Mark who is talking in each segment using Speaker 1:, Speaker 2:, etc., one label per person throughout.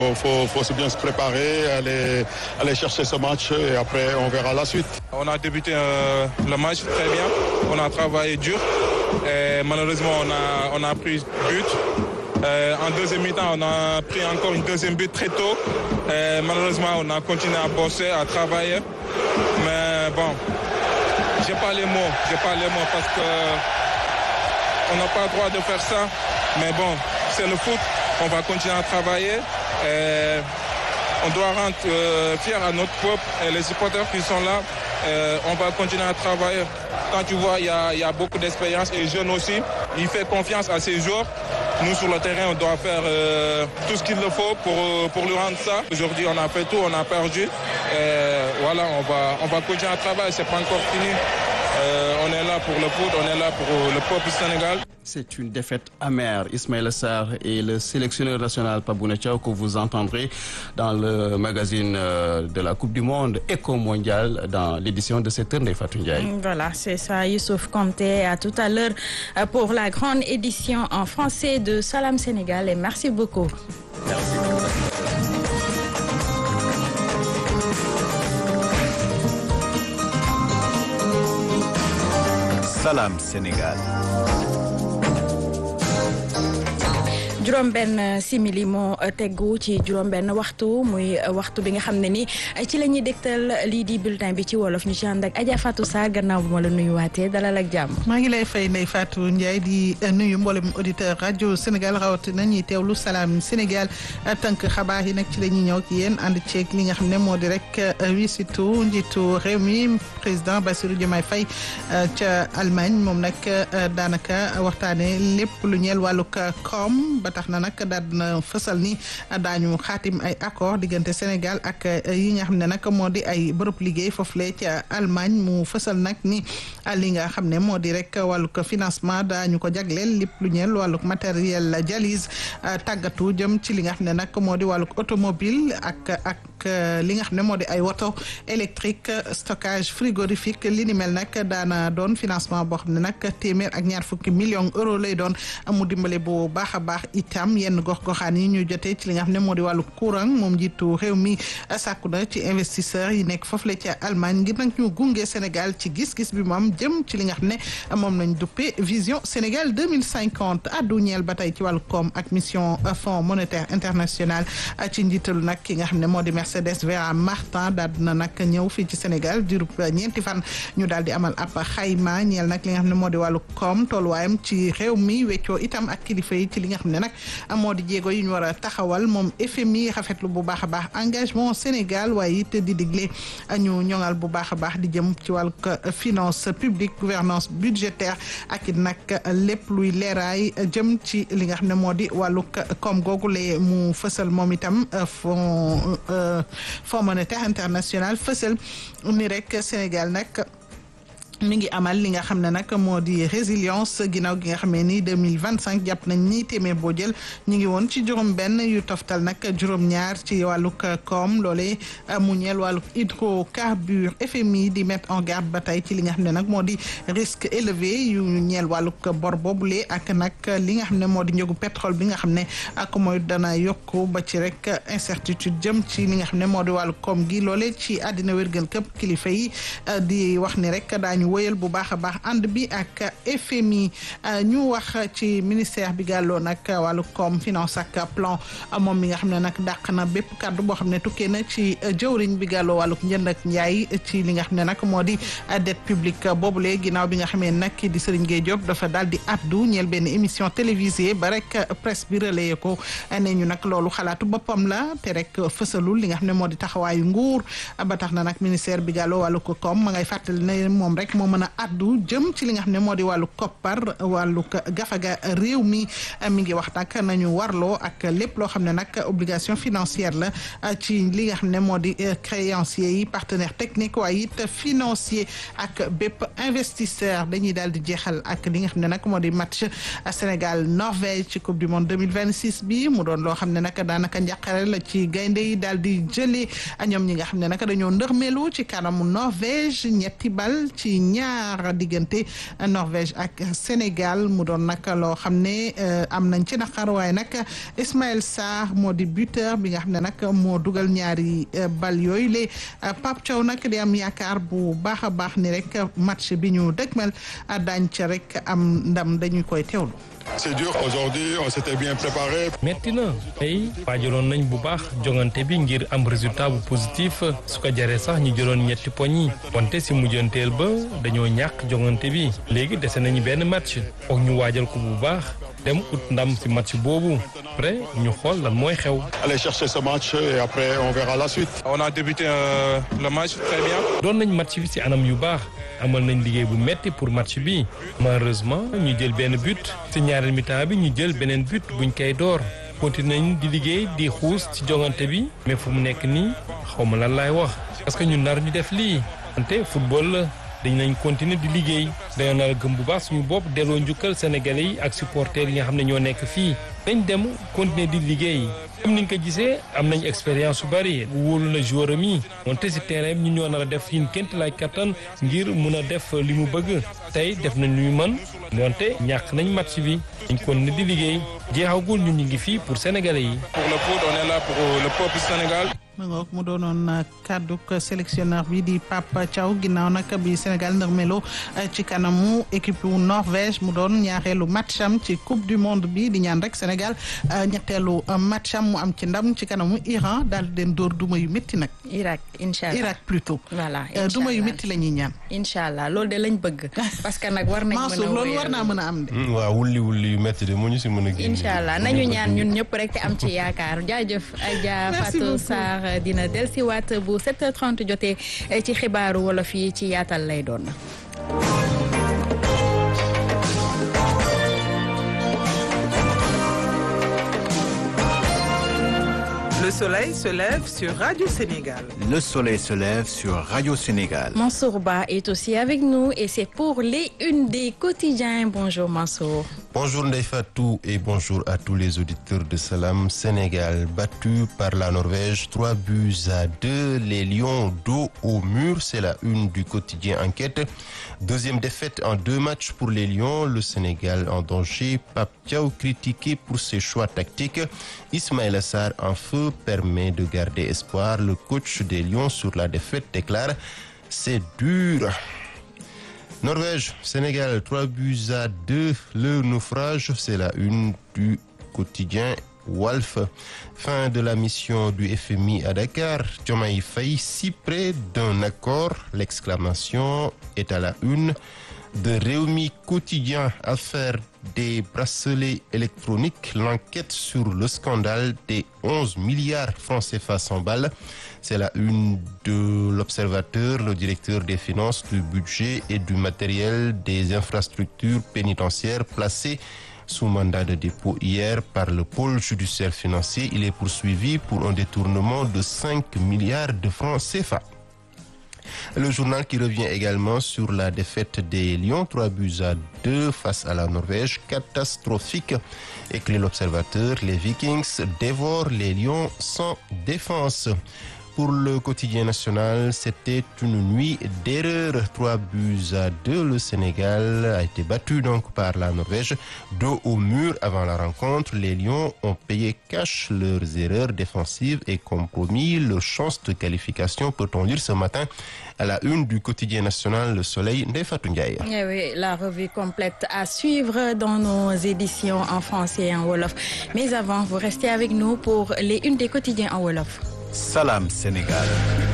Speaker 1: Il faut, faut se bien se préparer, aller, aller chercher ce match et après on verra la suite.
Speaker 2: On a débuté euh, le match très bien, on a travaillé dur et malheureusement on a, on a pris but. Euh, en deuxième mi-temps, on a pris encore une deuxième but très tôt. Et malheureusement, on a continué à bosser, à travailler. Mais bon, j'ai pas les mots, j'ai pas les mots parce que on n'a pas le droit de faire ça. Mais bon, c'est le foot. On va continuer à travailler. Et on doit rendre euh, fiers à notre peuple et les supporters qui sont là. Euh, on va continuer à travailler. Quand tu vois, il y a, y a, beaucoup d'expérience et jeunes aussi. Il fait confiance à ces joueurs. Nous, sur le terrain, on doit faire euh, tout ce qu'il le faut pour, pour lui rendre ça. Aujourd'hui, on a fait tout, on a perdu. Et voilà, on va, on va continuer à travailler. C'est pas encore fini. Euh, on est là pour le foot, on est là pour le peuple sénégal.
Speaker 3: C'est une défaite amère. Ismaël Sarr et le sélectionneur national Pabouna Thiaw que vous entendrez dans le magazine de la Coupe du Monde Éco Mondial dans l'édition de cette heure Fatou Ndiaye.
Speaker 4: Voilà, c'est ça. Youssouf Kanté à tout à l'heure pour la grande édition en français de Salam Sénégal et merci beaucoup.
Speaker 3: Merci.
Speaker 5: Salam Sénégal.
Speaker 4: juróom-benn simili moo teggu ci juróom-benn waxtu muy waxtu bi nga xam ne ni ci la ñuy dégtal lii di bulletin bi ci wolof ñu ci ànd ak Adja Fatou Sarr gannaaw bu ma la nuyuwaatee dalal ak jàmm.
Speaker 6: maa ngi lay fay Ndeye Fatou Ndiaye di nuyu mboolem auditeur rajo Sénégal rawatina ñuy teewlu salaam Sénégal tënk xabaar yi nag ci la ñuy ñëw ak yéen ànd ceeg li nga xam ne moo di rek wisitu njiitu réew mi président Bassirou Diomaye Faye ca Allemagne moom nag daanaka waxtaanee lépp lu ñeel wàllug koom. tax na nag daal na fësal ni daañu xaatim ay accord diggante Sénégal ak yi nga xam ne nag moo di ay bërëb liggéey foofule ca Allemagne mu fësal nag ni li nga xam ne moo di rek wàllug financement daañu ko jagleel lépp lu ñeel wàllug matériel dialyse tàggatu jëm ci li nga xam ne nag moo di wàllug automobile ak ak li nga xam ne moo di ay woto électrique stockage frigorifique li ni mel nag daana doon financement boo xam ne nag téeméer ak ñaar fukki millions euro lay doon mu dimbale bu baax a baax itam yenn gox-goxaan yi ñu jotee ci li nga xam ne moo di wàllu courant moom jiitu réew mi sàkku na ci investisseurs yi nekk foofu la ci Allemagne ngir nag ñu gunge Sénégal ci gis-gis bi moom jëm ci li nga xam ne moom lañ duppee vision Sénégal 2050 addu ñeel ba tey ci wàllu koom ak mission Fonds monétaire international ci njiitalu nag ki nga xam ne moo di Mercedes Vera Martin daal dina nag ñëw fii ci Sénégal diirub ñeenti fan ñu daal di amal ab xayma ñeel nag li nga xam ne moo di wàllu koom tolluwaayam ci réew mi weccoo itam ak kilifa yi ci li nga xam ne nag moo di jéego yi ñu war a taxawal moom FMI rafetlu bu baax a baax engagement Sénégal waaye it di digle ñu ñoŋal bu baax a baax di jëm ci wàllu finance publique gouvernance budgétaire ak it nag lépp luy leeraay jëm ci li nga xam ne moo di wàllu koom googu le mu fësal moom itam fond fonds monétaire international fësal ni rek Sénégal nag. mi ngi amal li nga xam ne nag moo di résilience ginnaaw gi nga xamee ni deux mille vingt cinq jàpp nañ ni téeméer boo jël ñu ngi woon ci juróom-benn yu toftal nag juróom-ñaar ci wàllug koom loole mu ñeel wàllug hydrocarbure FMI di mettre en garde ba tey ci li nga xam ne nag moo di risque élevé yu ñeel wàllug bor boobule ak nag li nga xam ne moo di njëgu pétrole bi nga xam ne ak mooy dana yokk ba ci rek incertitude jëm ci li nga xam ne moo di wàllug koom gi loole ci àddina wérgal këpp kilifa yi di wax ni rek daañu wëyal bu baax a baax ànd bi ak FMI ñu wax ci ministère bi gàlloo nag wàllu koom finance ak plan moom mi nga xam ne nag dàq na bépp kàddu boo xam ne tukkee na ci jëwriñ bi gàlloo wàllu njënd ak njaay ci li nga xam ne nag moo di dette publique boobule ginnaaw bi nga xamee nag di Serigne Gueye Diop dafa daal di addu ñeel benn émission télévisée ba rek presse bi relayé ko nee ñu nag loolu xalaatu boppam la te rek fësalul li nga xam ne moo di taxawaayu nguur ba tax na nag ministère bi gàlloo wàllu ko koom ma ngay fàttali ne moom rek moo mën a addu jëm ci li nga xam ne moo di wàllu koppar wàllu gafaga réew mi mi ngi wax nag nañu warloo ak lépp loo xam ne nag obligation financière la ci li nga xam ne moo di créanciers yi partenaire technique waaye it financier ak bépp investisseur dañuy daal di jeexal ak li nga xam ne nag moo di match Sénégal Norvège ci coupe du monde 2026 bi mu doon loo xam ne nag daanaka njàqare la ci gaynde yi daal di jëlee ñoom ñi nga xam ne nag dañoo ndërmeelu ci kanamu Norvège ñetti bal ci ñaar diggante Norvège ak Sénégal mu doon nag loo xam ne am nañ ci naqar waaye nag Ismaël Sarr moo di buteur bi nga xam ne nag moo dugal ñaari bal yooyu le Pape Thiaw nag di am yaakaar bu baax a baax ni rek match bi ñu dëgmal daañ ca rek am ndam dañu koy teewlu.
Speaker 1: C'est dur aujourd'hui on s'était bien préparé.
Speaker 5: metti na tey waajaloon nañ bu baax jongante bi ngir am résultat bu positif su ko jaree sax ñu jëloon ñetti poñ yi wante si mujjanteel ba dañoo ñàkk jongante bi léegi dese nañu benn match foog ñu waajal ko bu baax dem ut ndam si match boobu après ñu xool lan mooy xew.
Speaker 1: Aller chercher ce match et après on verra la suite.
Speaker 2: On a débuté euh, le match très bien.
Speaker 5: doon nañ match bi si anam yu baax amal nañ liggéey bu metti pour match bi malheureusement ñu jël benn but si ñaareel mi-temps bi ñu jël beneen but buñ koy door continué nañ di liggéey di xuus ci jongante bi mais fu mu nekk nii xaw ma lan laay wax parce que ñu nar ñu def lii wante football la dañ nañ continuer di liggéey dañoo nar a gëm bu baax suñu bopp delloo njukkal sénégalais yi ak supporters yi nga xam ne ñoo nekk fii dañ dem continuer di liggéey comme ni nga ko gisee am nañ expérience su bari wóolu na joueur am yi wante si terrain bi ñu ñoo nar a def yin ként lay kattan ngir mun a def li mu bëgg tey def nañ lu ñu mën wante ñàkk nañ match bi dañ continuer di liggéey jeexagul ñun ñu ngi fii pour sénégalais yi.
Speaker 2: Pour le foot, on est là pour le peuple sénégal.
Speaker 6: ma ngoog mu doonoon kàddu sélectionneur bi di Pape Thiaw ginnaaw nag bi Sénégal ndërmelo ci kanamu équipe wu Norvège mu doon ñaareelu matcham ci coupe du monde bi di ñaan rek Sénégal ñetteelu matcham mu am ci ndam ci kanamu Iran daal di leen dóor duma yu métti nag.
Speaker 4: Irak incha allah
Speaker 6: Irak plutôt.
Speaker 4: voilà
Speaker 6: duma yu métti la ñuy ñaan.
Speaker 4: incha allah loolu de lañ bëgg. parce que nag war nañ mën a
Speaker 6: Mansour loolu war naa mën a am de.
Speaker 7: waaw wulli wulli yu métti de moo ñu si mën a génn.
Speaker 4: incha allah nañu ñaan ñun ñëpp rek te am ci yaakaar jaajëf Adja
Speaker 6: Merci
Speaker 4: Fatou
Speaker 6: beaucoup.
Speaker 4: Sarr dina dellusiwaat bu 7h30 jotee ci xibaaru wolof yi ci yaatal lay doon.
Speaker 8: Le soleil se lève sur Radio Sénégal.
Speaker 9: Le soleil se lève sur Radio Sénégal.
Speaker 4: Mansour Ba est aussi avec nous et c'est pour les une des quotidiens. Bonjour Mansour.
Speaker 7: Bonjour Ndeye Fatou et bonjour à tous les auditeurs de Salam Sénégal. Battu par la Norvège, 3 buts à 2, les Lions dos au mur, c'est la une du quotidien Enquête. Deuxième défaite en deux matchs pour les Lions, le Sénégal en danger. Pape Thiaw critiqué pour ses choix tactiques. Ismaël Assar en feu permet de garder espoir. Le coach des Lions sur la défaite déclare c'est dur. Norvège, Sénégal, 3 buts à 2. Le naufrage, c'est la une du quotidien Wolf. Fin de la mission du FMI à Dakar. Diomaye Faye, si près d'un accord, l'exclamation est à la une de Réumi Quotidien. Affaire des bracelets électroniques, l'enquête sur le scandale des 11 milliards francs CFA sans balles. C'est la une de l'Observateur, le directeur des finances, du budget et du matériel des infrastructures pénitentiaires placé sous mandat de dépôt hier par le pôle judiciaire financier. Il est poursuivi pour un détournement de 5 milliards de francs CFA. Le journal qui revient également sur la défaite des Lions, 3 buts à 2 face à la Norvège, catastrophique. Écrit l'observateur, les Vikings dévorent les Lions sans défense. Pour le quotidien national, c'était une nuit d'erreur. 3 buts à 2. Le Sénégal a été battu donc par la Norvège. Dos au mur avant la rencontre, les Lions ont payé cash leurs erreurs défensives et compromis leurs chances de qualification, peut-on lire ce matin à la une du quotidien national Le Soleil, Ndefatou Ndiaye.
Speaker 4: Eh oui, la revue complète à suivre dans nos éditions en français et en Wolof. Mais avant, vous restez avec nous pour les une des quotidiens en Wolof.
Speaker 9: Salam Sénégal.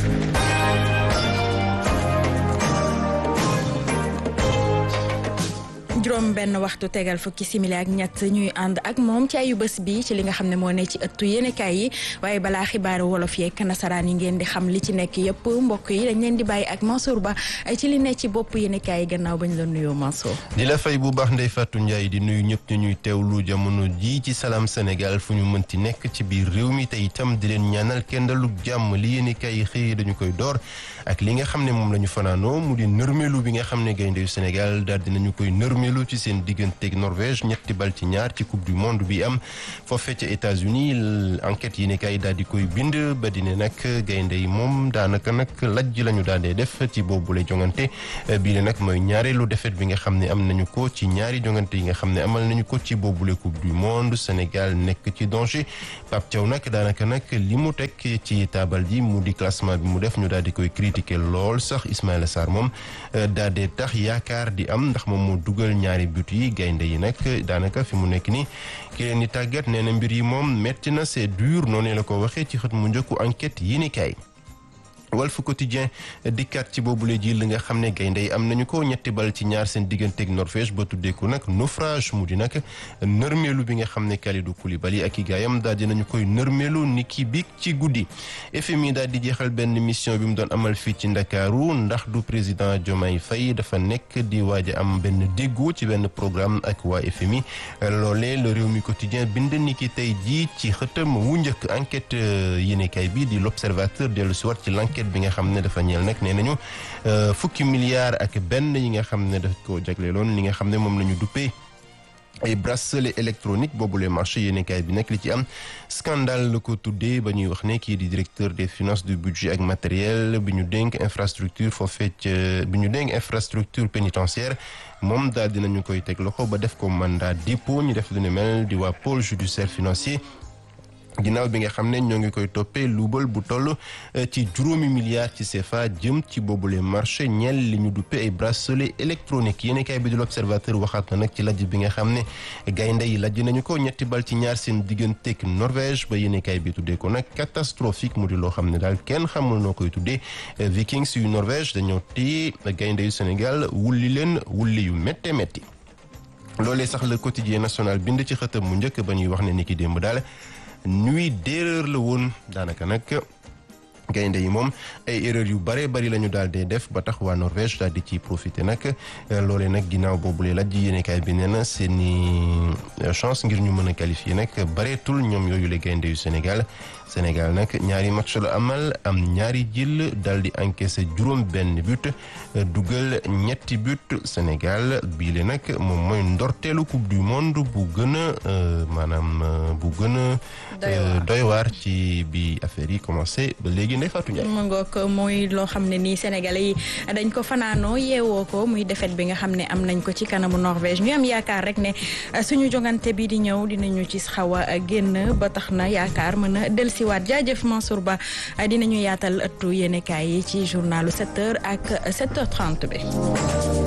Speaker 4: juróom benn waxtu tegal fukki simili ak ñett ñuy ànd ak moom ci ayu bés bi ci li nga xam ne moo ne ci ëttu yéenekaay yi waaye balaa xibaaru wolof yeeg nasaraan yi ngeen di xam li ci nekk yëpp mbokk yi dañ leen di bàyyi ak Mansour Ba ci li ne ci bopp yéenekaay yi gannaaw bañ la nuyoo Mansour.
Speaker 7: di la fay bu baax Ndeye Fatou Ndiaye di nuyu ñëpp ñu ñuy teewlu jamono ji ci Salam Sénégal fu ñu mënti nekk ci biir réew mi te itam di leen ñaanal kendalug jàmm li yéenekaay yi xëy dañu koy door ak li nga xam ne moom la ñu fanaanoo mu di nërmeelu bi nga xam ne gaynde yu Sénégal daal dinañu koy nërmeelu nërmeelu ci seen digganteeg Norvège ñetti bal ci ñaar ci coupe du monde bi am foofee ca États-Unis enquête yi ne kay daal di koy bind ba di ne nag gaynde yi moom daanaka nag lajj la ñu daal di def ci boobule jongante bii ne nag mooy ñaareelu défaite bi nga xam ne am nañu ko ci ñaari jongante yi nga xam ne amal nañu ko ci boobule coupe du monde Sénégal nekk ci danger Pape Thiaw nag daanaka nag li mu teg ci taabal ji mu di classement bi mu def ñu daal di koy critiquer lool sax Ismaïla Sarr moom daal di tax yaakaar di am ndax moom moo dugal ñaari but yi gaynde yi nag daanaka fi mu nekk nii ki leen di tàggat nee na mbir yi moom metti na c'est dur noonu la ko waxee ci xët mu njëkku enquête yi ni kay Walf Quotidien dikkaat ci boobule ji li nga xam ne gaynde yi am nañu ko ñetti bal ci ñaar seen digganteeg Norvège ba tuddee ko nag naufrage mu di nag nërmeelu bi nga xam ne Kalidou Koulibaly ak i gaayam daal dinañu koy nërmeelu ni ki biig ci guddi FMI daal di jeexal benn mission bi mu doon amal fii ci Ndakaaru ndax du président Diomaye Faye dafa nekk di waaj a am benn déggoo ci benn programme ak waa FMI loolee le réew mi quotidien bind ni ki tey jii ci xëtam wu njëkk enquête yéenekaay bi di l'observateur dellu si waat ci l'enquête bi nga xam ne dafa ñeel nag nee nañu fukki milliards ak benn yi nga xam ne daf ko jagleeloon li nga xam ne moom la ñu duppee ay bracelet électronique boobule marché yéenekaay bi nag li ci am scandale la ko tuddee ba ñuy wax ne kii di directeur des finances du budget ak matériel bi ñu dénk infrastructure foofee ca bi ñu dénk infrastructure pénitentiaire moom daal dinañu koy teg loxo ba def ko mandat dépôt ñu def lu ne mel di waa pôle judiciaire financier ginnaaw bi nga xam ne ñoo ngi koy toppee luubal bu toll ci juróomi milliards ci CFA jëm ci boobule marché ñeel li ñu duppe ay bracelet électronique yéen kay bi di l'observateur waxaat na nag ci lajj bi nga xam ne gaynde yi lajj nañu ko ñetti bal ci ñaar seen digganteeg Norvège ba yéen kay bi tuddee ko nag catastrophique mu di loo xam ne daal kenn xamul noo koy tuddee Vikings yu Norvège dañoo téye gaynde yu Sénégal wulli leen wulli yu métte métti loolee sax le quotidien national bind ci xëtam mu njëkk ba ñuy wax ne ni ki démb daal nuit d'erreur la woon daanaka nag gaynde yi moom ay erreur yu bare bari la ñu daal dee def ba tax waa Norvège daal di ciy profité nag loolee nag ginnaaw boobule laaj yéenekaay bi nee na seeni chance ngir ñu mën a qualifier nag bareetul ñoom yooyu la gaynde yu Sénégal Sénégal nag ñaari match la amal am ñaari jël daal di encaissé juróom benn but dugal ñetti but Sénégal bii le nag moom mooy ndorteelu coupe du monde bu gën a maanaam bu gën a doy waar ci bi affaire yi commencé ba léegi Ndeye Fatou Ndiaye.
Speaker 4: mu ngoog muy loo xam ne nii Sénégalais yi dañ ko fanaanoo yeewoo ko muy défaite bi nga xam ne am nañ ko ci kanamu Norvège ñu am yaakaar rek ne suñu jongante bi di ñëw dinañu ci xaw a génn ba tax na yaakaar mën a dellusiwaat jaajëf Mansour Ba dinañu yaatal ëttu yéenekaay yi ci journalu 7h ak 7h30 bi.